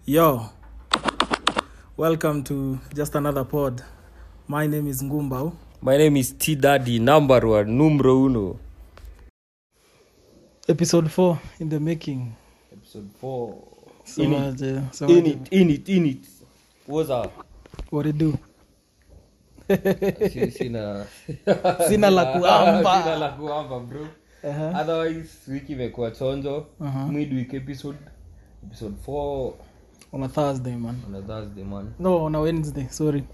Yo, welcome to just another pod. My name is Ngumbao. My name is T Daddy, number one, numero uno. Episode 4 in the making. Episode four. So, in, uh, the- so it, in uh, it, in it, in it. What's up? what it do? Si- Sina Sina la kuamba. Sina la kuamba, bro. Uh-huh. Otherwise, wiki imekuwa chonjo. Uh-huh. Midweek episode. Episode 4 On a Thursday, man. on a Thursday, man. No, on a Wednesday. Sorry.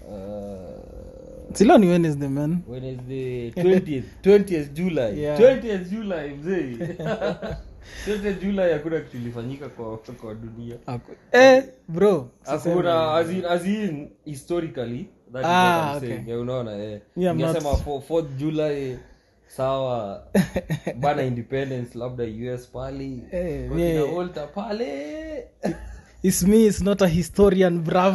Uh, Silo ni Wednesday, man. Wednesday 20th 20th July Yeah. 20th July mzee 20th July hakuna kitu ilifanyika kwa kwa dunia Ako- Eh, bro. hakuna as in, as in historically that is Ah, what I'm okay. saying. Yeah, unaona eh Yeah, I'm not- ningesema for 4th July sawa bana independence labda US pale Eh, kwa yeah. kina Walter pale It's me, it's not a historian, bruv.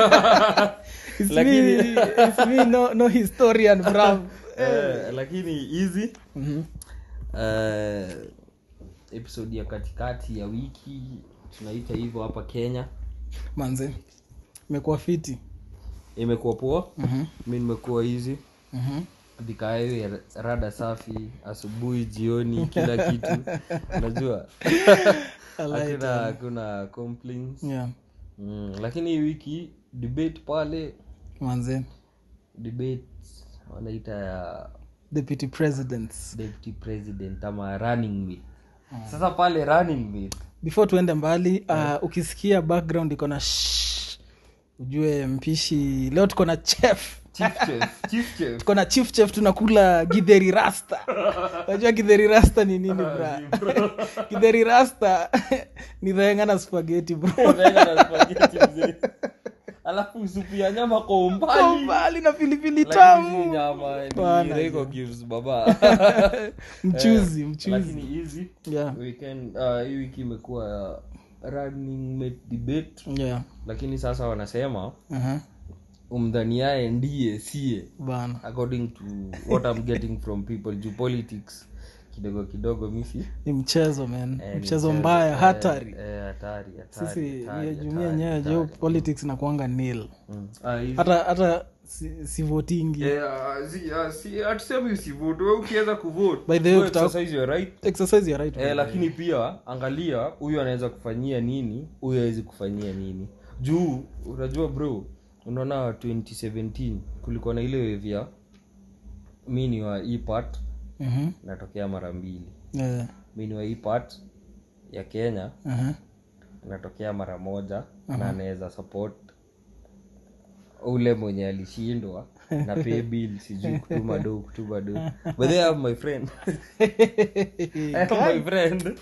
it's Lakini- me, it's me, no, no historian, bruv. eh, lakini easy Mhm. uh, episode ya katikati ya wiki tunaita hivyo hapa kenya Manze, imekuwa fiti. imekuwa poa Mhm. mi nimekuwa hizi Mhm. vikaewe rada safi asubuhi jioni kila kitu unajua I like hakuna it. hakuna complaints Yeah, mm, lakini hii wiki debate pale manze. debate wanaita ya Deputy presidents. deputy president ama running mate sasa pale running mate Before tuende mbali, uh, ukisikia background iko na shh, ujue mpishi leo tuko na chef chief chef chief chef tuko na chief chef tunakula githeri rasta unajua githeri rasta ni nini bra githeri rasta ni dhaenga na spaghetti bro Unaenda na spaghetti mzee. alafu supu ya nyama kwa Kwa umbali mbali na pilipili Lakini si tamu nyama ni Bwana, Royco cubes, baba mchuzi Eh, mchuzi lakini hizi yeah weekend uh, hii wiki imekuwa running mate debate yeah lakini sasa wanasema uh-huh. umdhaniaye ndiye sie bana according to what I'm getting from people juu politics kidogo kidogo misi ni mchezo man eh, ni mchezo mbaya eh, hatari eh, hatari hatari, sisi hatari, hiyo jumia hatari, yenyewe jo hatari. politics nakuanga nil Mm. Ah, hizi- hata hata si- sivotingi Eh, ah, si- ah, si- hatusemi usivote we ukiweza kuvote By the way, go ukitaka- exercise your right exercise ya right eh, lakini pia angalia huyu anaweza kufanyia nini huyu awezi kufanyia nini juu unajua bro unaona 2017 kulikuwa na ile wave ya mi ni wa hii part Mhm. natokea mara mbili Eh, mi ni wa hii part ya kenya aha. natokea mara moja na anaweza support ule mwenye alishindwa na pay bill sijui kutuma do kutuma do but they have my friend I have my friend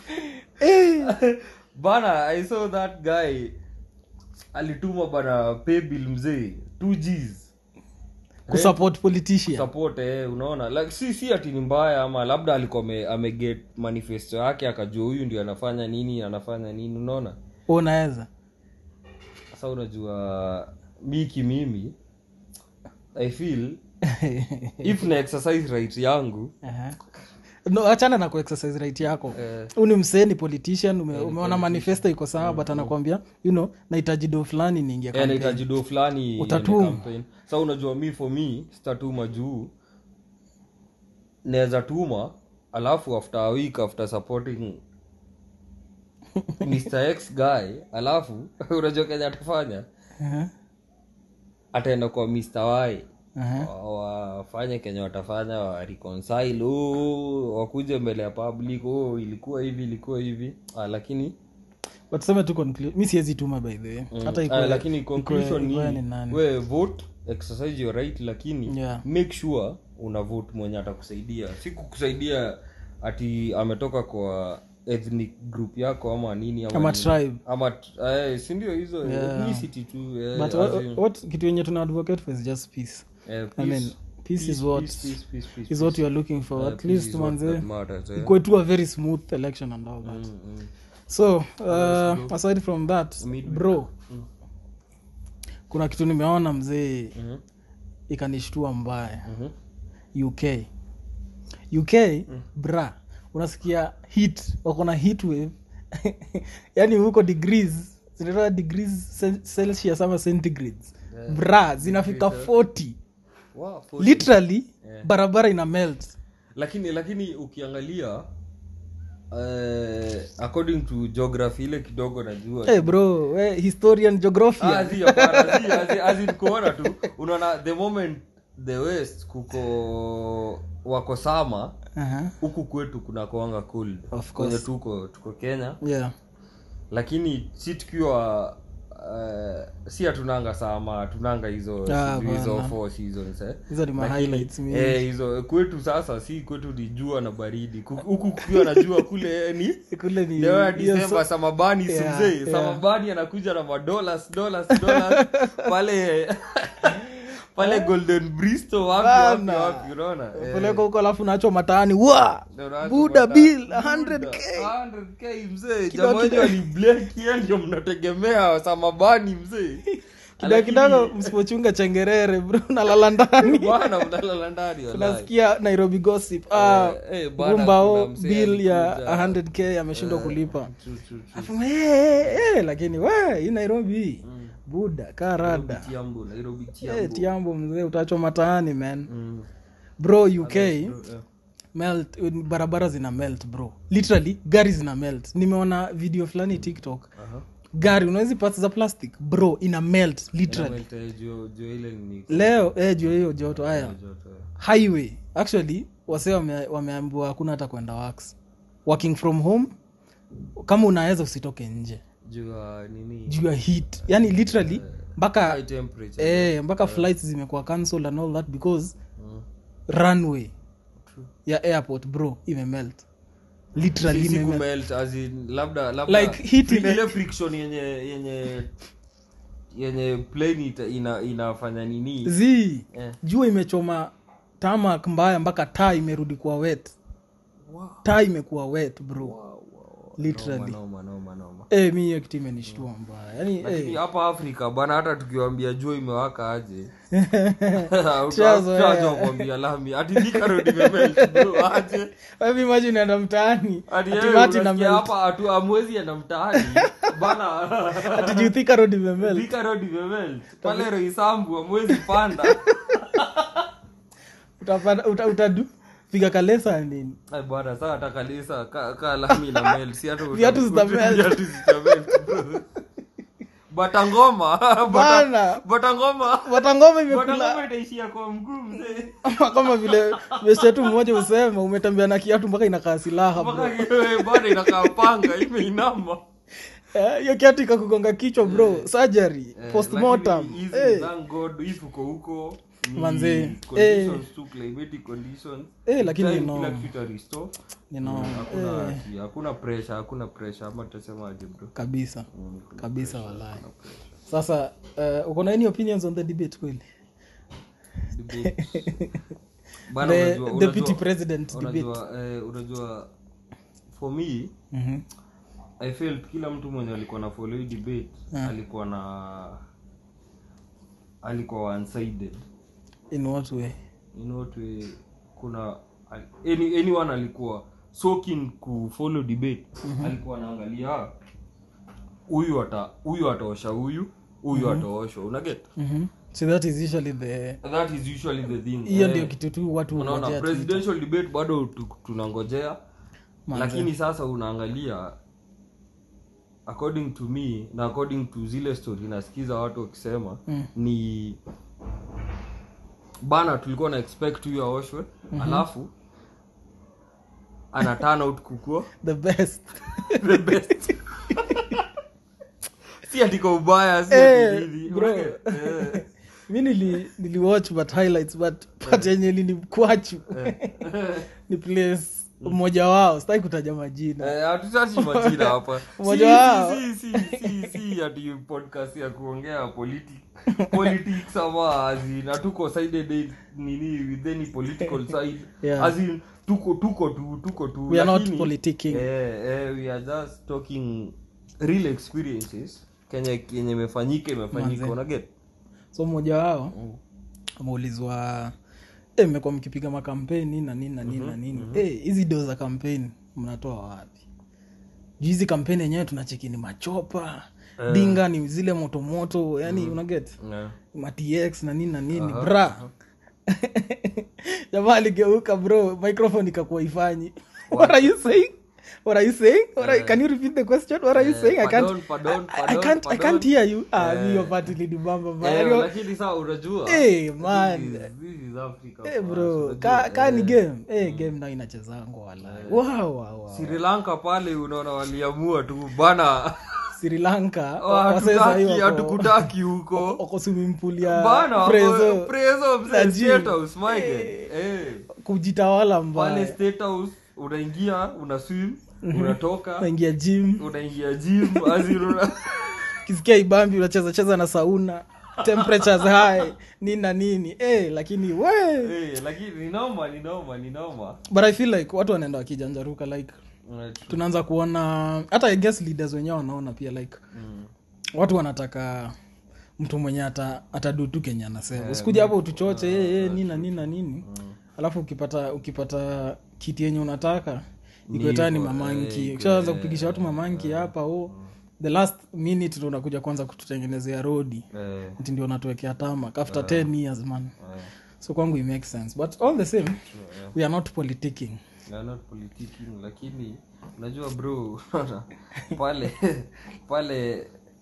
bana i saw that guy alituma bana pay bill mzee 2 gs kusupport politician support eh, unaona like si si ati ni mbaya ama labda alikuwa ame- ameget manifesto yake akajua huyu ndio anafanya nini anafanya nini unaona Wewe unaweza sasa unajua miki mimi i feel if na exercise right yangu Aha. no achana na kuexercise right yako eh, huu ni msee ni politician ume, umeona manifesto iko sawa but anakwambia you know nahitaji do fulani niingia eh, campaign. nahitaji do fulani iende Utatuma. campaign. sa unajua mi for me sitatuma juu naweza tuma alafu after a week after supporting mr x guy alafu unajua kenya atafanya Aha. ataenda kwa mr y Aha. Wa- wafanye kenye watafanya wa reconcile oh, wakuje mbele ya public oh, ilikuwa hivi ilikuwa hivi ah, lakini but tuseme tu conclu- mi siwezi tuma by the way hata ah, ikuwe- lakini conclusion ikuwe- ikuwe ni ni nani. we vote exercise your right lakini Yeah. make sure una vote mwenye atakusaidia si kukusaidia ati ametoka kwa ethnic group yako ama nini ama, Ama nini. tribe. ama eh, si ndio hizo Yeah. ethnicity tu eh, but as what, in, what kitu yenye tuna advocate for is just peace eh, I peace, mean, peace is what- peace, peace, peace, peace, is what you are looking for Eh, at peace least is what manze that matters, eh. ikuwe tu a very smooth election and all that Mm, mm. so uh, aside from that Midweek. bro kuna kitu nimeona mzee Mhm, ikanishtua mbaya mhm. uk uk bra unasikia hit wako na heat wave yani huko degrees zinaitwa degrees cel- celsius ama centigrades bra zinafika 40 Wow, for- literally Yeah. barabara ina melt lakini lakini ukiangalia uh, according to geography ile kidogo najua hey bro we historian geographia Ah, zi, hapana, zi, as- as in kuona tu unaona the moment the west kuko wako sama Aha. huku kwetu kuna kuanga cold Of kwenye course. tuko tuko kenya yeah lakini si tukiwa uh, si hatunanga sama hatunanga hizo Ah, sijui hizo bana. four seasons eh. hizo ni ma highlights mingi. Eh, hizo kwetu sasa si kwetu ni jua na baridi Ku- huku kukiwa na jua kule ni kule ni Leo ya hiyo Disemba so- samabani Yeah, sumzee yeah. samabani anakuja na madolas dollars dollars pale pale golden bristo wapi wapi Bana. wapi unaona Eh, peleka huko alafu nacho mataani wa ndio unaanza buda kupata- bill Buda, 100k 100k mzee Kidogo jamaa wenyu kidogo. waliblekia ndio mnategemea samabani mzee kidogo Lakini- kidogo msipochunga chengerere bro nalala ndani bwana mnalala ndani wallahi. unasikia nairobi gossip ah, Eh, eh, bana, gumbao kuna mzee bill ya alikuja. 100k ameshindwa kulipa True, true, true. Afu, eh, eh, eh, lakini we hii nairobi buda karada Nairobi Tiambo, Nairobi Eh, Tiambo. tiambo mzee utachwa mataani man Mm. bro uk Eh. melt barabara zina melt bro literally gari zina melt nimeona video fulani tiktok Aha. gari unawezi parts za plastic bro ina melt literally Inameta, eh, juu- juu ile ni- leo eh, juu ya hiyo joto haya joto, eh. highway actually wase wame, wameambiwa hakuna hata kwenda wax working from home kama unaweza usitoke nje juu ya nini juu ya heat yani literally mpaka high temperature eh, mpaka flights zimekuwa cancelled and all that because Mm. runway True. ya airport bro imemelt literally Si- si imemelt kumelt, as in, labda labda Like heat free- ime- ile friction yenye yenye yenye plane ita, ina, inafanya nini z Eh. jua imechoma tamak mbaya mpaka taa imerudi kuwa wet Wow. taa imekuwa wet bro Wow, wow. literally Noma, noma, noma, noma. eh, mi hiyo kitu imenishtua mbaya yani lakini eh, hapa afrika bana hata tukiwambia jua imewaka aje Tushazoea. kuambia lami ati Thika Road imemelt, bro, aje Hebu imagine unaenda mtaani Ati ati yeye mati na unasikia melt hapa atu amwezi enda mtaani bana ati juu Thika road imemelt Thika Road imemelt. pale roisambu amwezi panda utapanda uta, utadu piga kalesa nini Ai, bwana saa hata kalisa ka, ka lami na melt si hata uta- Viatu zita uta- melt. viatu zita melt, bro. batangoma bata- Bana. batangoma watangoma imekula batangoma itaishia kwa mguu mzee kama vile beshetu mmoja usema umetembea na kiatu mpaka inakaa silaha bro. mpaka kiwe bado inakaa panga imeinama Eh, hiyo kiatu ikakugonga kichwa bro surgery Eh, postmortem lakini hizi, Eh, thank God, if uko huko ni Manze, conditions tu, climatic conditions. Eh, lakini Time no. kila kitu ita restore. ninaona Hakuna Eh, ati- hakuna pressure hakuna pressure ama tutasemaje bro kabisa Mm, kuna kabisa pressure, walai kuna pressure. sasa uh, uko na any opinions on the debate kweli Debate. Bana, the unajua- deputy unajua- president debate unajua eh, unajua for me Mhm. i felt kila mtu mwenye alikuwa na follow hii debate Ah. alikuwa na alikuwa one sided in what way in what way kuna any, anyone alikuwa so keen kufollow debate alikuwa anaangalia huyu ata huyu ataosha huyu huyu ataoshwa unaget Mhm. so that is usually the that is usually the thing hiyo Eh, ndio kitu tu watu unaona hungojea Twitter. presidential debate bado tu- tunangojea Manze. lakini sasa unaangalia according to me na according to zile story nasikiza watu wakisema Mm. ni bana tulikuwa na expect huyu aoshwe alafu ana turn out kukua the best the best si atiko ubaya si Eh, ati nini. bro. Eh, mi nili, nili watch but highlights but part yenye linikwachu ni place mmoja wao sitaki kutaja majina Eh, hatutachi majina hapa Mmoja Si- wao. si- si- si- si- si ati podcast ya kuongea politi- politics ama as in, hatuko sided in- nini with any political side Yeah. as in, tuko tuko tu tuko tu We are not lakini, politicking. eh, eh, we are just talking real experiences kenye kenye imefanyika imefanyika Manze. unaget so mmoja wao ameulizwa "Eh, mmekuwa mkipiga makampeni na nini na nini na nini Eh, hizi doo za kampeni mnatoa wapi juu hizi kampeni yenyewe tunacheki ni machopa dinga ni zile motomoto yani unaget Yeah. matx na nini na nini bra jamaa aligeuka bro microphone ikakuwa ifanyi what are you saying what are you saying what are, can you repeat the question what are you saying i can't Pardon, pardon, I, I pardon, can't i pardon. can't hear you ah mi hiyo part ilinibamba mbaya. Eh, Yo, lakini saa unajua Eh, man. this is- this is Africa eh, for us, bro unajua. ka, ka ni Eh, game eh game nayo inachezangwa wala wow, wow, wow. sri lanka pale unaona waliamua tu bana sri lanka oh, wasee sahi hatukutaki wako- hatukutaki huko wako swimming pool ya bana Prezo. prezo Na mzee gym. state house my guy. eh kujitawala pale mbaya state house unaingia una swim unatoka naingia gym unaingia gym aziruna kisikia ibambi unacheza cheza na sauna temperatures high nini na nini eh, lakini we eh lakini ni noma ni noma ni noma but i feel like watu wanaenda wakijanjaruka like Mm, tunaanza kuona hata i guess leaders wenyewe wanaona pia like mm. watu wanataka mtu mwenye ata atadutu kenye anasema usikuja hapo utuchoche eh, eh, nini na nini na nini alafu ukipata ukipata kiti yenye unataka ikwetani hivyo, mamanki eh, ukishaanza kupigisha watu mamanki hapa o the last minute ndo unakuja kwanza kututengenezea rodi eh ati ndio unatuwekea tamak after 10 years man eh so kwangu it makes sense but all the same we are not politicking We are not politicking lakini unajua bro unaona, pale pale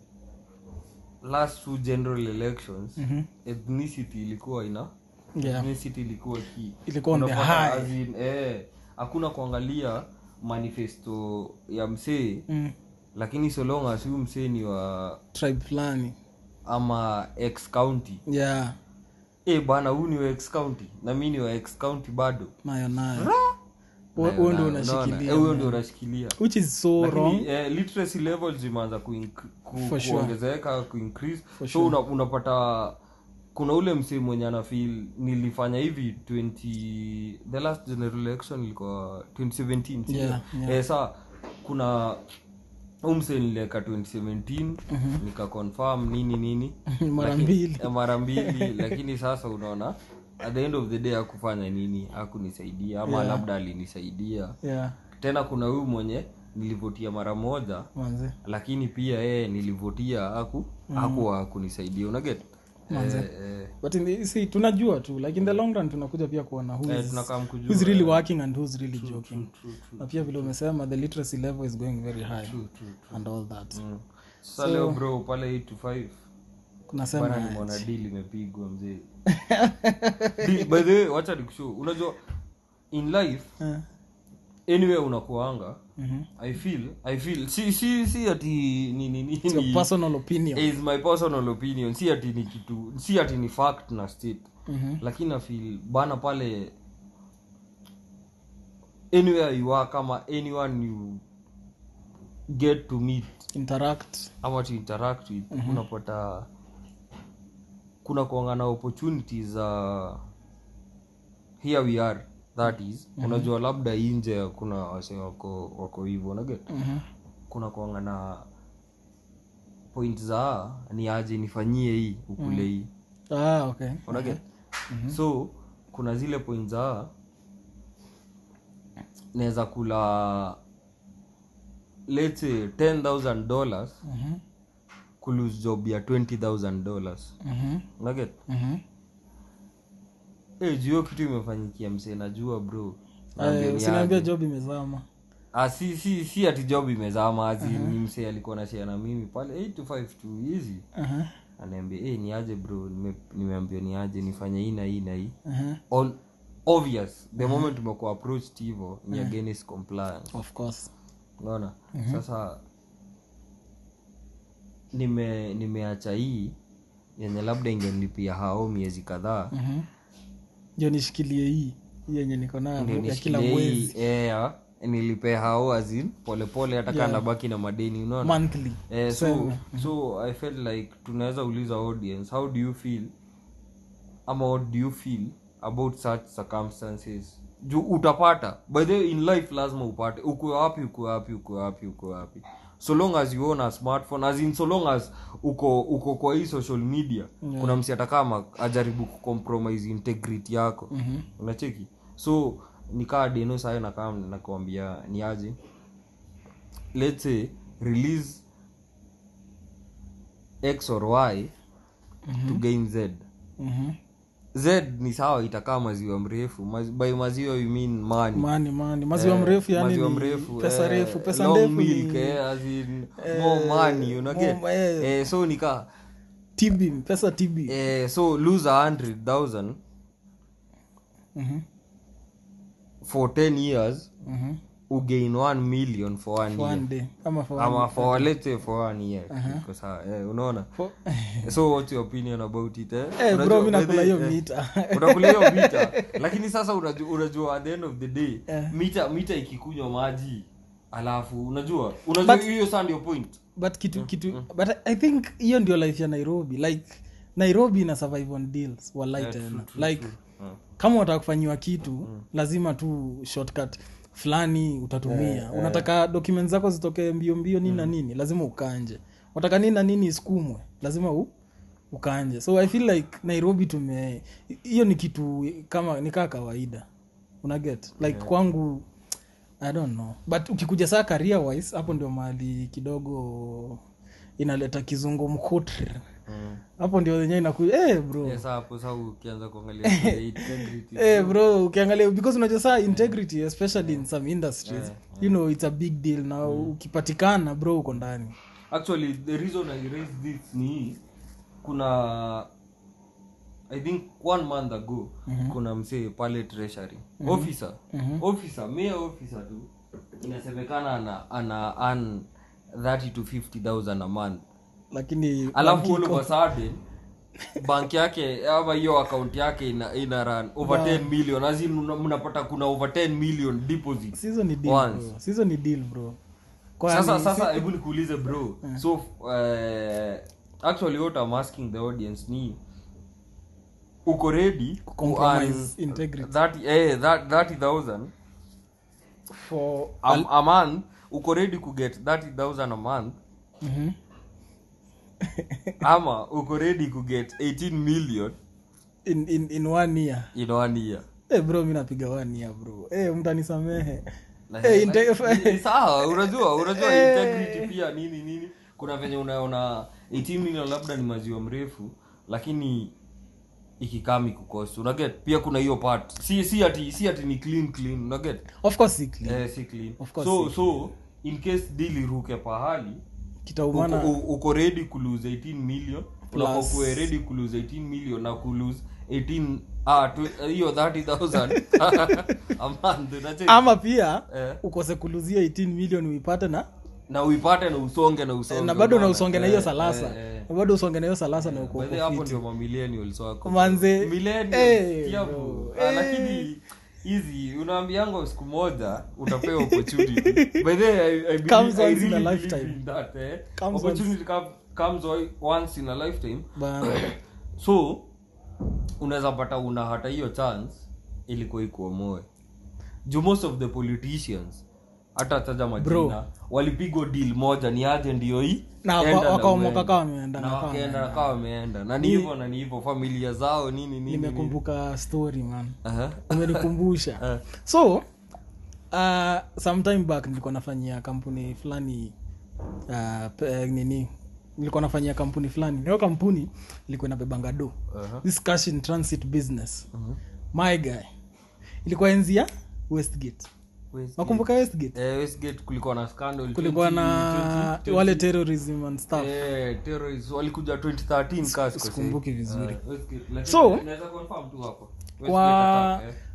last two general elections ethnicity ilikuwa ina yeah ethnicity ilikuwa key Ilikuwa on the Unapata high. as in, eh hakuna kuangalia manifesto ya msee mm. lakini so long as huyu msee ni wa tribe fulani ama ex county yeah eh bana huyu ni wa ex county na mi ni wa ex county bado nayo nayo huo huo ndio Unaona? Eh, unashikilia huyo ndio unashikilia which is so wrong Lakini, eh, literacy levels zimeanza kuink- ku, For sure. kuongezeka kuincrease For so una, unapata kuna ule msee mwenye anafil nilifanya hivi 20 the last general election ilikuwa 2017 sio? Yeah, yeah. eh, saa kuna huu msee nilieka 2017 nika confirm nini nini mara Lakini- mbili eh, mara mbili lakini sasa unaona at the end of the day hakufanya nini hakunisaidia ama Yeah. labda alinisaidia yeah tena kuna huyu mwenye nilivotia mara moja manze lakini pia yeye nilivotia aku hakuwa kunisaidia unaget Manze. eh, eh, but in the, see tunajua tu like in the long run tunakuja pia kuona who eh, is, tunakaa mkujua who's really working and who's really joking true, true, na pia vile umesema the literacy level is going very high true, true, true. and all that Mm. sasa leo bro pale 8 to 5 kunasema bana nimeona deal imepigwa mzee Deal- by the way wacha nikushow unajua in life eh, anywhere unakuanga mhm. i feel i feel si si si ati ni ni It's your ni personal opinion is my personal opinion si ati ni kitu si ati ni fact na state Mhm. lakini nafil bana pale anywhere you are kama anyone you get to meet interact ama to interact with unapata kuna kuangana opportunities za here we are that is unajua labda inje kuna wase wako wako hivyo unaget Mhm. kuna kuangana point za ni aje nifanyie hii ukule hii ah okay unaget so kuna zile point za naweza kula let's say 10000 dollars Mhm. kulose job ya 20000 dollars Mhm. unaget Mhm. hey, juu hiyo kitu imefanyikia msee najua bro Naambia Eh, ni usiniambia aje. job imezama Ah, si, si, si ati job imezama azi ni msee alikuwa na share na mimi pale 8 to 5 tu easy Aha, anaambia hey, ni aje bro Nime- nimeambia ni aje nifanye hii na hii na hii aha. All, obvious the moment umekuwa approached hivo ni against compliance of course unaona sasa nime nimeacha hii yenye labda ingenilipia hao miezi kadhaa Mhm. ndio nishikilie hii hii yenye niko nayo ndio ya kila nishikilie hii mwezi eh, ya, nilipe hao azin polepole hata yeah. baki na madeni unaona monthly eh, so, so i felt like tunaweza uliza audience how do you feel ama what do you feel about such circumstances juu utapata by the way, in life lazima upate uko wapi uko wapi uko wapi uko wapi so long as you own a smartphone as in so long as uko uko kwa hii social media Yeah. kuna msi atakama ajaribu kucompromise integrity yako Mhm. unacheki so nikaa deno sayo nakaa nakwambia ni aje let's say release x or y to gain z Mhm. z ni sawa itakaa maziwa mrefu Maz- by maziwa you mean money mani mani maziwa mrefu yani maziwa ni mrefu pesa eh, refu pesa long ndefu milk, ni eh, as in more money una get? more, eh. eh, so nika tb pesa tb eh, so lose a hundred thousand Mhm. for 10 years Mhm. ugain 1 million for one For year one day ama for ama one- for let's say for one year Iko sawa, eh, unaona for- so what's your opinion about it eh? Eh, Unajua, bro mi by nakula the- hiyo eh, mita unakula hiyo mita lakini sasa unajua, unajua at the end of the day mita mita ikikunywa maji alafu unajua unajua But- hiyo saa ndio point but kitu kitu but i think hiyo ndio life ya nairobi like nairobi ina survive on deals walai tena like kama unataka kufanyiwa kitu lazima tu shortcut fulani utatumia unataka document zako zitokee mbio mbio nini na nini lazima ukanje unataka nini na nini isukumwe lazima u, ukanje so i feel like nairobi tume hiyo ni kitu kama ni kaa kawaida unaget like kwangu i don't know but ukikuja saa career wise hapo ndio mahali kidogo inaleta kizungu mkutri hapo ndio wenyewe inakuja eh bro Yes, hapo sasa ukianza kuangalia the integrity Eh, bro ukiangalia because unajua saa integrity especially in some industries you know it's a big deal na ukipatikana bro uko ndani actually the reason i raised this ni hii, kuna i think one month ago kuna msee pale treasury officer officer mayor officer tu inasemekana ana ana earn 30 to 50000 a month lakini alafu all of a sudden bank yake ama hiyo account yake ina, ina run over 10 million as in una- mnapata kuna over 10 million deposits sizo ni deal Once. bro sizo ni deal bro Kwani- sasa sasa hebu nikuulize bro so uh, actually what I'm asking the audience ni uko ready ku Compromise earn integrity. 30 eh that 30000 for a, a month uko ready ku get 30000 a month Mhm. ama uko ready ku get 18 million in, in, in one year in one year eh bro mi napiga one year bro eh mtanisamehe Na- Eh, na- inte- ni sawa unajua unajua integrity pia nini nini kuna venye unaona 18 million labda ni maziwa mrefu lakini ikikami kukosi unaget pia kuna hiyo part si si ati si ati ni clean clean unaget of course si clean. eh, si clean Of course so so in case deal iruke pahali kitaumana uko, u- uko ready kulose 18 million Plus. unafaa kuwe ready kulose 18 million na kulose 18 ah tw- hiyo 30000 a month unacheki? ama pia Eh. ukose kuluzia 18 million uipate na na uipate na usonge na usonge na bado na unaona? usonge na Eh, hiyo salasa eh, eh. na bado usonge na hiyo salasa na uko By the way, hapo ndio mamillennials wako Manze, Millennials, eh, sikia bro, bro. Ah, eh. lakini hizi unaambiango siku moja utapewa opportunity by the way, I, I believe, Comes I once in a really lifetime. believe in that, eh. Comes opportunity come, comes o- once in a lifetime Bana. so unaweza pata una hata hiyo chance ilikuwa ikuomoe juu most of the politicians hata taja majina Bro. walipigwa deal moja ni aje ndio hii Na waka- enda na wakaomoka uende. kama wameenda, na na kama wakaenda na wameenda. kama wameenda na ni hivyo na ni hivyo familia zao nini nini nini. nimekumbuka story man Aha. umenikumbusha Eh. so uh, sometime back nilikuwa nafanyia kampuni fulani uh, pe- nini nilikuwa nafanyia kampuni fulani hiyo kampuni ilikuwa inabebanga do Aha. this cash in transit business my guy ilikuwa enzi ya westgate Westgate. nakumbuka westgate Eh, Westgate kulikuwa na scandal kulikuwa 20, na 20, wale terrorism and stuff Eh, terrorists walikuja 2013 ka sikosei. sikumbuki vizuri. Eh, Westgate. Lakini So, naweza confirm tu hapo. Westgate kwa attack, eh.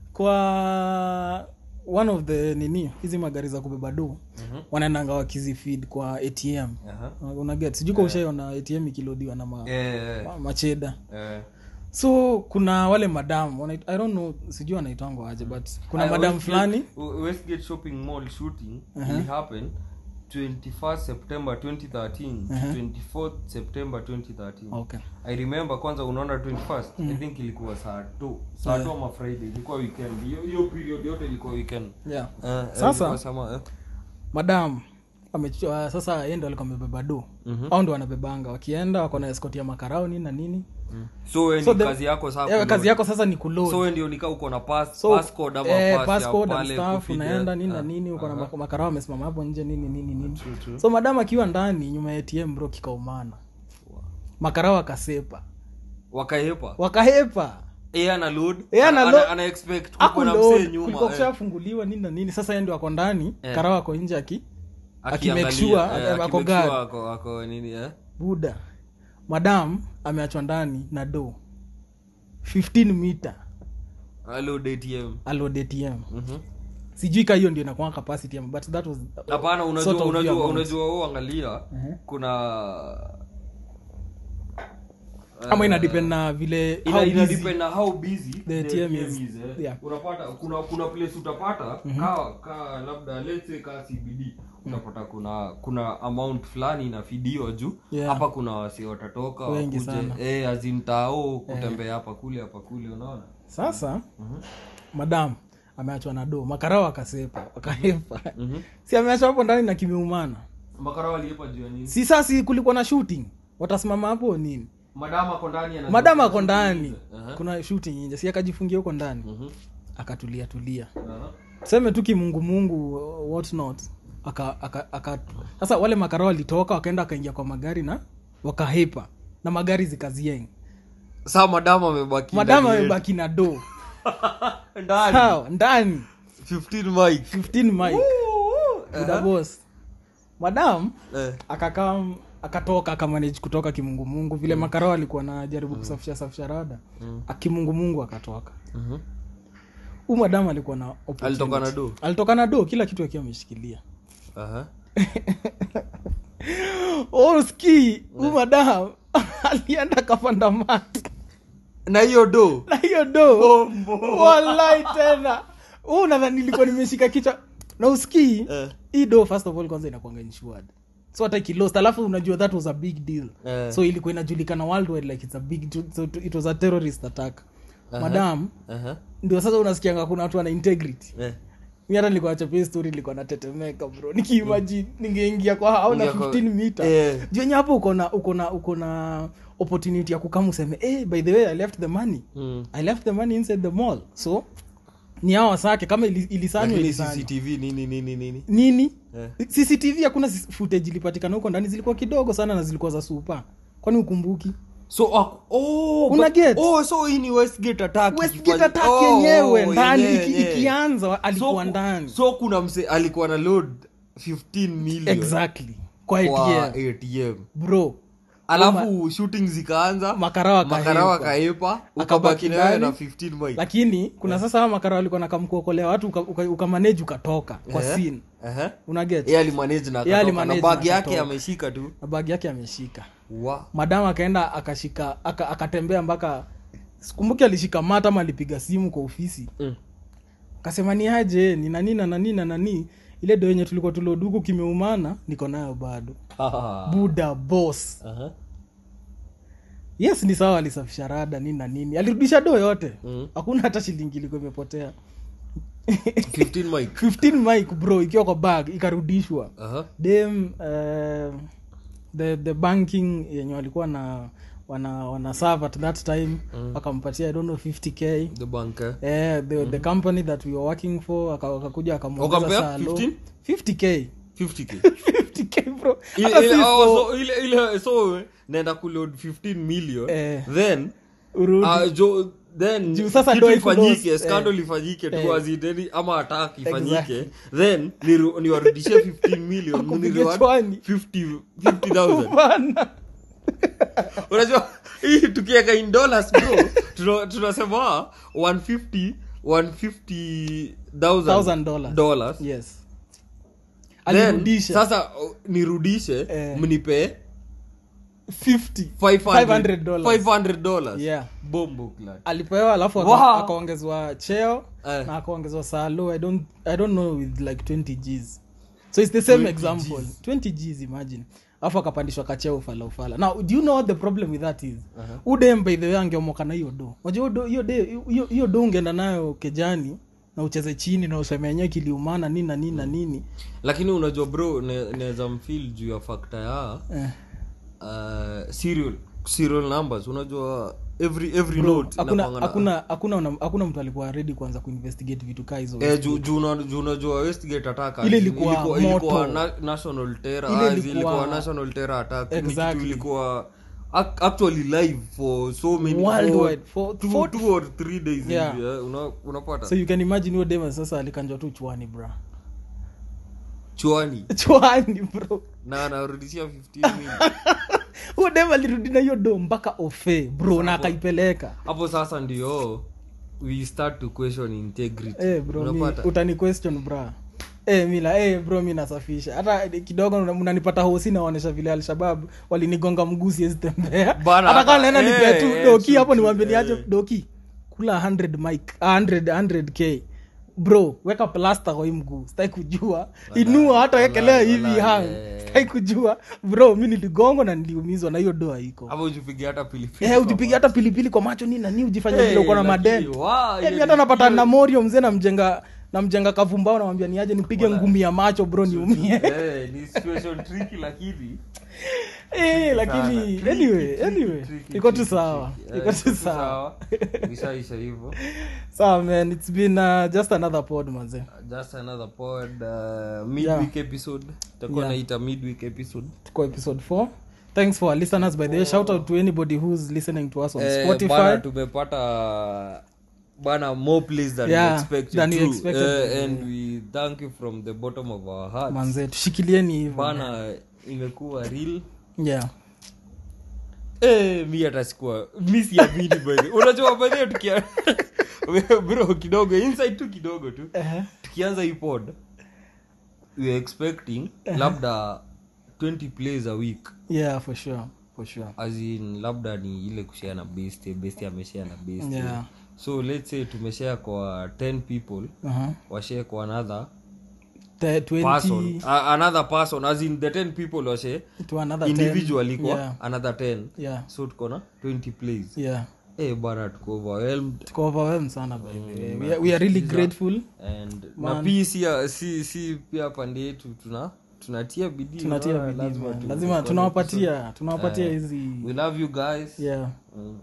kwa one of the nini hizi magari za kubeba do wanaendanga wakizifeed kwa atm Aha. unaget sijui ka ushaiona atm ikilodiwa na ma, Eh, ma- macheda eh. so kuna wale madam wanait- i don't know sijui wanaitwangwa aje but kuna Ah, madam Westgate- fulani Westgate shopping mall shooting it happened 21st September 2013 to 24th September 2013 okay I remember kwanza unaona 21st I think ilikuwa saa 2 saa 2 ama Friday ilikuwa weekend hiyo hiyo period yote ilikuwa weekend yeah Eh, eh, Sasa- ilikuwa sama, eh. madam amechua sasa yeye ndo alikuwa amebeba do Mhm. au ndo wanabebanga wakienda wako na escort ya makarao nini na nini so we So ni the- kazi yako saa Eh, kuload. kazi yako sasa ni kuload so we ndio nika uko na pass, so passcode ama eh, pass passcode ya and pale stuff kufeed, unaenda eh. nini na Ah, nini uko na aha. mak- makarao amesimama hapo nje nini nini nini True, true. so madam akiwa ndani nyuma ya atm bro kikaumana makara wakasepa wakaepa wakahepa yeye ana load Yeye ana ana- load. ana expect kuko na msee Hakuload, nyuma kulikuwa eh, kushafunguliwa nini na nini sasa yeye ndio ako ndani Eh. kara wako nje aki akiangalia, akimake sure, eh, eh, ako akimake guard. sure ako- ako nini eh buda madam ameachwa ndani na do 15 mita load ATM alod atm Mhm. sijui ka hiyo ndio inakuwa capacity ama but that was hapana unajua sort of unajua your amount. unajua wewe angalia Mhm. kuna ama ina depend na vile ina, how ina busy. depend na how busy The the ATM ATM is. is, eh. Yeah. unapata kuna kuna place utapata ka ka labda let's say ka CBD utapata kuna kuna amount fulani inafidiwa juu Yeah. hapa kuna wasi watatoka Wengi wakuje sana. eh azimtao kutembea hapa kule hapa kule unaona sasa madam ameachwa na do makarao akasepa wakahepa Mhm. si ameachwa hapo ndani na kimeumana makara waliepa juu ya nini si sasi kulikuwa na shooting watasimama hapo nini madama ako ndani ana madam ako ndani Aha. kuna shooting nje si akajifungia huko ndani Mhm. akatulia tulia Aha. tuseme tu kimungumungu uh, what not aka, aka, aka sasa wale makarao walitoka wakaenda wakaingia kwa magari na wakahepa na magari zikazieng saa madam amebaki madam ndani amebaki na do yetu. ndani sawa ndani 15 mic 15 mike buda boss madam eh. akakaa akatoka akamanage kutoka kimungumungu vile makarao alikuwa najaribu kusafisha safisha rada akimungumungu akatoka Mhm. huu madam alikuwa na opportunity. Alitoka na do? alitoka na do kila kitu akiwa ameshikilia Aha. oski huu madam alienda akapanda mat na hiyo do na hiyo do walai tena huu nadhani nilikuwa nimeshika kichwa na uskii Eh. hii do first of all kwanza inakwanga insured so hata ikilost alafu unajua that was a big deal Eh. so ilikuwa inajulikana worldwide like it's a big so it was a terrorist attack madam Aha. ndio sasa unasikianga kuna watu wana integrity Eh. mi hata nilikuwa nachapia story nilikuwa natetemeka bro nikiimagine ningeingia kwa au na Ingia kwa- 15 mita Eh. juenye hapo uko na uko na uko na opportunity ya kukama useme hey, by the way i left the money Mm. i left the money inside the mall so ni hao wasake kama ili- ilisanywa Lakini ilisanywa cctv nini nini nini nini Eh. cctv hakuna sis- footage ilipatikana huko ndani zilikuwa kidogo sana na zilikuwa za supa kwani ukumbuki so uh, oh, Una but- get? oh so hii ni westgate attack westgate ikifanya- attack oh, yenyewe oh, ndani yenyewe, iki- yenyewe. ikianza alikuwa so, ndani so kuna mse alikuwa na load 15 million exactly kwa kwa ATM atm bro alafu shooting zikaanza makara wakahepa. makara wakaepa ukabaki nayo ndani. na 15 mic lakini kuna sasa hawa makara walikuwa nakamkuokolea watu ukamaneji uka, uka manage ukatoka kwa Eh. scene Aha. unaget yeye alimanage na Yeye akatoka, alimanage na na bag yake akatoka. ameshika tu na bagi yake ameshika wa madam akaenda akashika aka, akatembea mpaka sikumbuki alishika mata ama alipiga simu kwa ofisi Mm. akasema ni aje ni nani na nani na nani ile do yenye tulikuwa tuloduku kimeumana niko nayo bado buda boss Aha. yes ni sawa alisafisha rada nini na nini alirudisha do yote Mm. hakuna hata shilingi ilikuwa imepotea 15 mic 15 mic bro ikiwa kwa bag ikarudishwa Aha. dem uh, the the banking yenye walikuwa na wana wana serve at that time wakampatia i don't know 50k the banker eh, the, the company that we were working for aka- wakakuja akamwongeza Wakampea saa low. 15? 50k 50k 50k bro ile, Hata ile, si oh, for- so, ile, ile, so naenda kuload 15 million Eh. then urudi uh, jo, then Juu sasa kitu do ifanyike ikulost, scandal ifanyike tu Eh. azideni ama attack ifanyike Exactly. then niru- niwarudishie 15 million Wakupige mnireward chwani. 50 50000 Bana. unajua hii tukiweka in dollars bro tuna- tunasema 150 Thousand 150000 dollars. dollars yes then alirudisha sasa uh, nirudishe Eh. mnipe 50 500 500 dollars 500 dollars yeah bombo clad alipewa alafu aka- Wow. akaongezwa cheo Eh. na akaongezwa salo i don't i don't know with like 20 gs so it's the same 20 example Gs. 20 gs imagine alafu akapandishwa kacheo ufala ufala now do you know what the problem with that is udem by the way angeomoka na hiyo do unajua hiyo do- hiyo de- hiyo- hiyo do ungeenda nayo kejani na ucheze chini na useme yenyewe kiliumana nini na nini na nini lakini unajua bro ne- naweza mfil juu ya fakta ya eh. uh, serial serial numbers unajua every every Bro, note hakuna inakuanga na- hakuna hakuna una- hakuna mtu alikuwa ready kuanza kuinvestigate vitu kaa hizo Eh, juu- juu una- juu unajua westgate attack Ile as in ilikuwa ilikuwa moto. na, national terror Ile as in ilikuwa- ilikuwa national terror attack ni kitu Exactly. ilikuwa ac- actually live for so many Worldwide, for for- two, for- two or three days Yeah. hivi, eh, una- unapata so you can imagine huyo dema sasa alikanjwa tu chwani bra chwani chwani bro na anarudishia 15 minutes huyo dema alirudi na hiyo do mpaka ofe bro na akaipeleka hapo sasa ndio we start to question integrity Eh, bro mi, unapata utani question bra Eh, mila eh, bro mi nasafisha hata kidogo una- mnanipata hosi naonyesha vile alshabab walinigonga mguu siwezi tembea Bana, hata kama hata- naenda eh, nipea tu eh, doki true, hapo true, niwambie niache eh. doki kula 100 mic 100 100k bro weka plasta kwa hii mguu sitaki kujua inua hata wekelea wala- hivi wala, hang eh. sitaki kujua bro mi niligongo na niliumizwa na hiyo doa iko hapo ujipige hata pilipili Eh, ujipiga hata pilipili kwa macho nini nani ujifanya Eh, vile uko na lakini, madent wow, Eh, hiyo mi ni- hata napata hiyo- na morio mzee namjenga namjenga kavumbao namwambia niaje nipige ngumi ya macho bro niumie Eh, ni situation tricky lakini Eh, lakini sana. Tricky, anyway tricky, anyway tricky, iko tu tricky, sawa tricky. iko Eh, tu sawa ishaisha hivyo sawa man it's been uh, just another pod manze just another pod uh, midweek episode takuwa Yeah. naita midweek episode tuko episode 4 thanks for our listeners by the way shout out to anybody who's listening to us on Eh, spotify bana tumepata bana more plays than Yeah, we expected than we too. expected. Eh, and we thank you from the bottom of our hearts manze tushikilieni hivyo bana imekuwa real yeah Eh, mi hata sikuwa mi siamini by the- unajua by the way tukia bro kidogo inside tu kidogo tu uh-huh. tukianza hii pod we are expecting labda 20 plays a week yeah for sure for sure as in labda ni ile kushare na best best ameshare na best Yeah. so let's say tumeshare kwa 10 people uh-huh. washare kwa another the 20 person uh, another person as in the 10 people washare to another 10. individually kwa yeah another 10 yeah so tuko na 20 plays yeah eh bana tuko overwhelmed tuko overwhelmed sana by the way we are, we are really grateful and na pia si, si, si pia pande yetu tuna tunatia bidii tunatia unaona, bidii lazima man. tu- lazima tunawapatia tunawapatia Eh, hizi we love you guys yeah mm.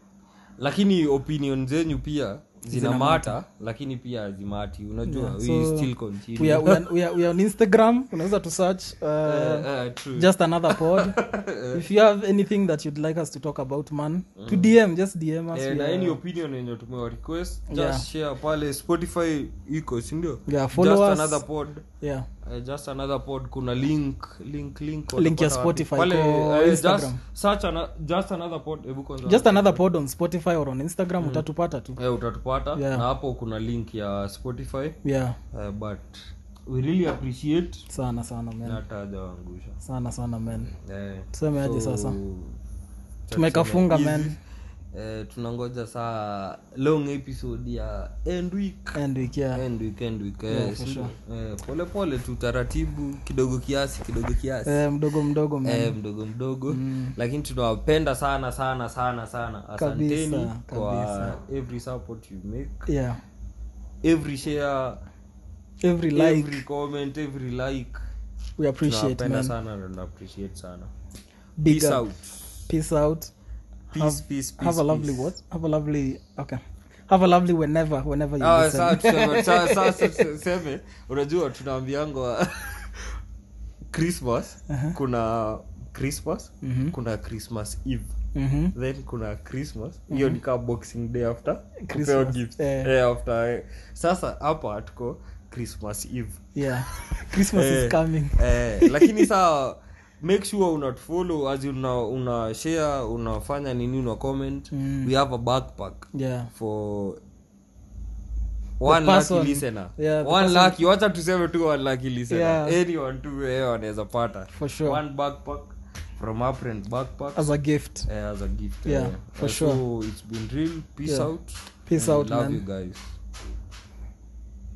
lakini opinion zenyu pia zina Zina mata lakini pia hazimati unajua Yeah, we so still continue we are, we are, we are, we are on instagram unaweza to search uh, Eh, eh, true. just another pod if you have anything that you'd like us to talk about man to dm just dm us Eh, we na are- any opinion yenye tumewa request just Yeah. share pale spotify iko sindio Yeah, follow just us. another pod yeah Uh, just another pod kuna link link link Link ya watapata wapi? Spotify pale kwa eh, Instagram. just search ana, just another pod hebu kwanza just another pod on spotify or on instagram utatupata tu eh, utatupata Yeah. na hapo kuna link ya spotify yeah uh, but we really appreciate sana sana man na hata hajawaangusha sana sana man eh, tuseme aje so, sasa cha tumekafunga kusema man hivi, eh, tunangoja saa long episode ya end week and we care end week end week Yeah, eh, for si- sure. eh, pole pole tu taratibu kidogo kiasi kidogo kiasi eh, mdogo mdogo man eh, mdogo mdogo lakini tunawapenda sana sana sana sana asanteni Kabisa, kwa kabisa. every support you make yeah every share every like every comment every like we appreciate tunawapenda man sana na tuna appreciate sana big peace up. out peace out peace Have- peace peace have a lovely peace. what have a lovely okay have a lovely whenever whenever you Ah, listen saa tuseme- saa- saa- saa- tuseme unajua tunaambiangwa christmas kuna christmas Mhm. kuna christmas eve Mhm. then kuna christmas hiyo ni kaa boxing day after kupewa Christmas, gift eh. eh, after eh. sasa hapa tuko christmas eve yeah christmas Eh. is coming eh, lakini saa make sure unatufollow as in una, una share unafanya nini una comment Mm. we have a backpack yeah for one person- lucky listener yeah, the one person- lucky wacha tuseme tu one lucky listener Yeah. anyone tu eh, wanaweza pata for sure one backpack from our friend backpack as a gift eh, as a gift Yeah, eh. for Eh, sure. so it's been real peace Yeah. out Peace and out, love man. you guys